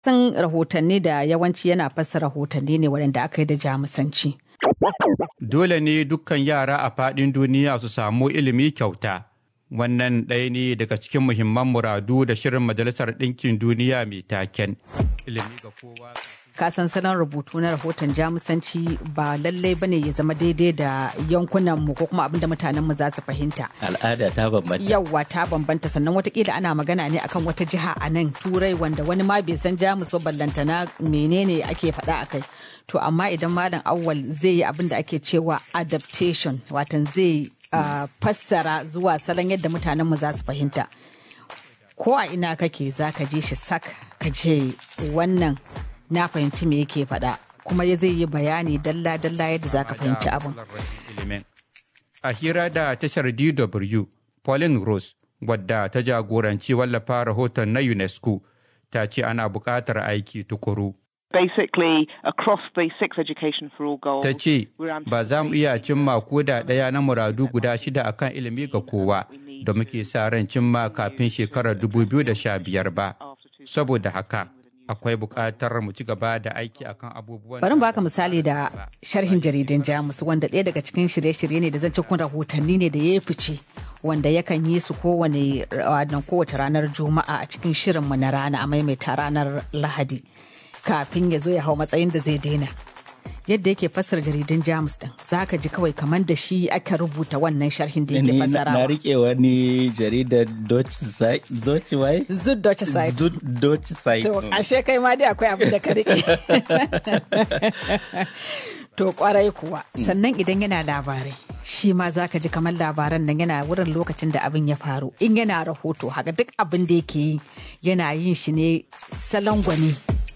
Sun rahotanni da yawanci yana fassara rahotanni ne waɗanda aka yi da jamusanci. Dole ne dukkan yara a faɗin duniya su samu ilimi kyauta. Wannan ɗaya ne daga cikin muhimman muradu da shirin Majalisar Ɗinkin Duniya mai taken. Ilimi ga kowa. kasan salon rubutu na rahoton jamusanci ba lallai bane ya zama daidai da yankunan mu ko kuma abinda mutanen mu za su fahimta al'ada ta bambanta yawwa ta bambanta sannan watakila ana magana ne akan wata jiha a nan turai wanda wani ma bai san jamus ba ballanta na menene ake faɗa a kai to amma idan malam awwal zai yi abin da ake cewa adaptation watan zai uh, fassara zuwa salon yadda mutanen mu za su fahimta ko a ina kake za ka je shi sak ka je wannan na fahimci me yake faɗa kuma ya zai yi bayani dalla-dalla yadda za ka fahimci abin. A hira da tashar DW, Pauline Rose, wadda ta jagoranci wallafa rahoton na UNESCO, ta ce ana buƙatar aiki tukuru. Basically, across the six education for all goals, Ta ce, ba za mu iya cimma koda ɗaya na muradu guda shida akan ilimi ga kowa da muke sa ran cimma kafin shekarar 2015 ba. Saboda haka, akwai buƙatar mu ci gaba da aiki akan abubuwan bari baka misali da sharhin jaridun jamus wanda ɗaya daga cikin shirye-shirye ne da zan cikin rahotanni ne da ya fice wanda yakan yi su kowane kowace ranar juma'a a cikin shirinmu na rana a maimaita ranar lahadi kafin ya zo ya hau matsayin da zai daina yadda yake fassara jaridun jamus din za ka ji kawai kamar da shi aka rubuta wannan sharhin da yake fassarawa na rike wani jaridar Deutsche Wai? Zud Deutsche Zeit. Zud Deutsche Zeit. To, ashe kai ma dai akwai abin da ka rike. to kwarai kuwa, sannan idan yana labarai. Shi ma za ka ji kamar labaran nan yana wurin lokacin da abin ya faru. In yana rahoto, haka duk abin da yake yi yana yin shi ne salon gwani.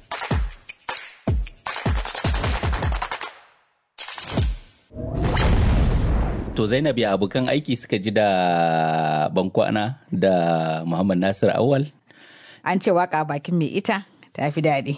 To Zainab ya abokan aiki suka ji da bankwana da Muhammad Nasir Awal? An ce waka bakin mai ita ta fi daɗi.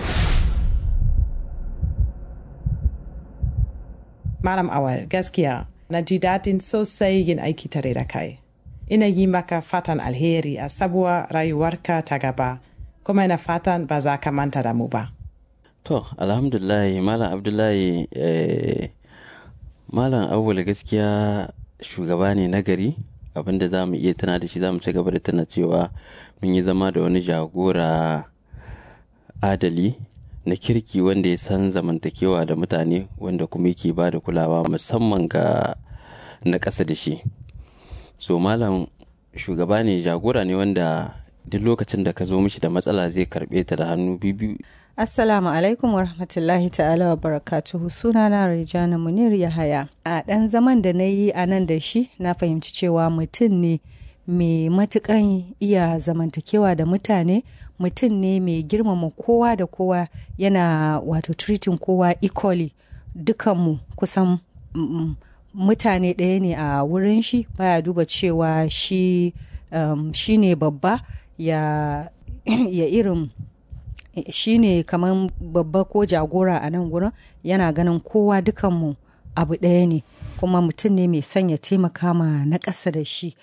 Malam Awal gaskiya na ji daɗin sosai yin aiki tare da kai. Ina yi maka fatan alheri a sabuwar rayuwarka ta gaba, kuma ina fatan ba za ka manta da mu ba. To, alhamdulahi, Malam Abdullahi eh, Malam Awul gaskiya shugaba ne nagari abinda za mu iya tana da shi za mu ci gaba da tana cewa mun yi zama da wani jagora adali na kirki wanda ya san zamantakewa da mutane wanda kuma yake ba da kulawa musamman ga na ƙasa da shi so malam shugaba ne jagora ne wanda duk lokacin da ka zo mishi da matsala zai karɓe ta da hannu biyu Assalamu alaikum wa rahmatullahi ta'ala wa barakatuhu sunana Rijana Munir Yahaya. A ɗan zaman da na yi a nan da shi na fahimci cewa mutum ne mai matukan iya zamantakewa da mutane mutum ne mai girmama kowa da kowa yana wato treating kowa equally dukanmu kusan mm, mutane ɗaya ne a wurin shi baya duba cewa shi um, shi ne babba ya, ya irin shi ne kamar babba ko jagora a nan gurin yana ganin kowa dukanmu abu ɗaya ne kuma mutum ne mai sanya taimaka ma na ƙasa da shi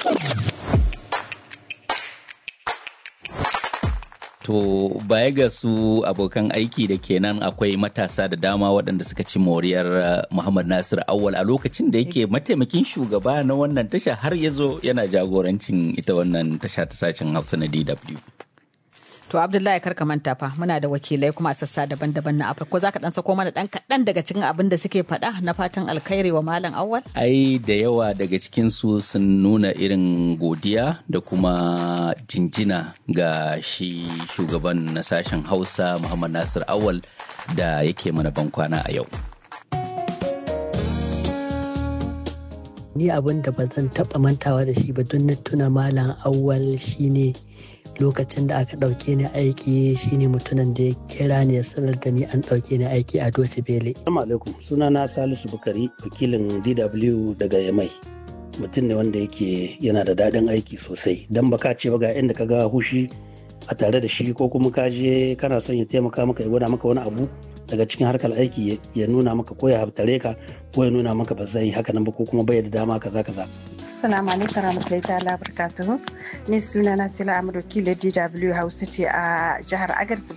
To baya ga su abokan aiki da kenan akwai matasa da dama waɗanda suka ci moriyar Muhammad Nasir Awal a lokacin da yake mataimakin shugaba na wannan tasha har ya zo yana jagorancin ita wannan tasha ta sashen Hausa na DW. To Abdullahi karka manta fa muna da wakilai kuma a sassa daban-daban na Afirka. Ko za ka dan sako mana dan kaɗan daga cikin abin da suke faɗa na fatan alkhairi wa Malam Awwal? Ai da yawa daga cikin su sun nuna irin godiya da kuma jinjina ga shi shugaban na sashen Hausa Muhammad Nasir Awwal da yake mana bankwana a yau. Ni abin da ba zan taɓa mantawa da shi ba don na tuna Malam Awwal shine lokacin da aka ɗauke ni aiki shine mutumin da ya kira ni ya sanar da ni an ɗauke ni aiki a Doce Bele. Assalamu alaikum sunana Salisu Bukari wakilin DW daga Yamai. Mutum ne wanda yake yana da daɗin aiki sosai don baka ce ba ga inda ka ga hushi a tare da shi ko kuma ka je kana son ya taimaka maka ya gwada maka wani abu daga cikin harkar aiki ya nuna maka ko ya haftare ka ko ya nuna maka ba zai haka nan ba ko kuma bai da dama kaza kaza Assalamu alaikum warahmatullahi ta'ala barakatuhu. Ni suna na Tila Amadu Kile DW Hausa ce a jihar Agadez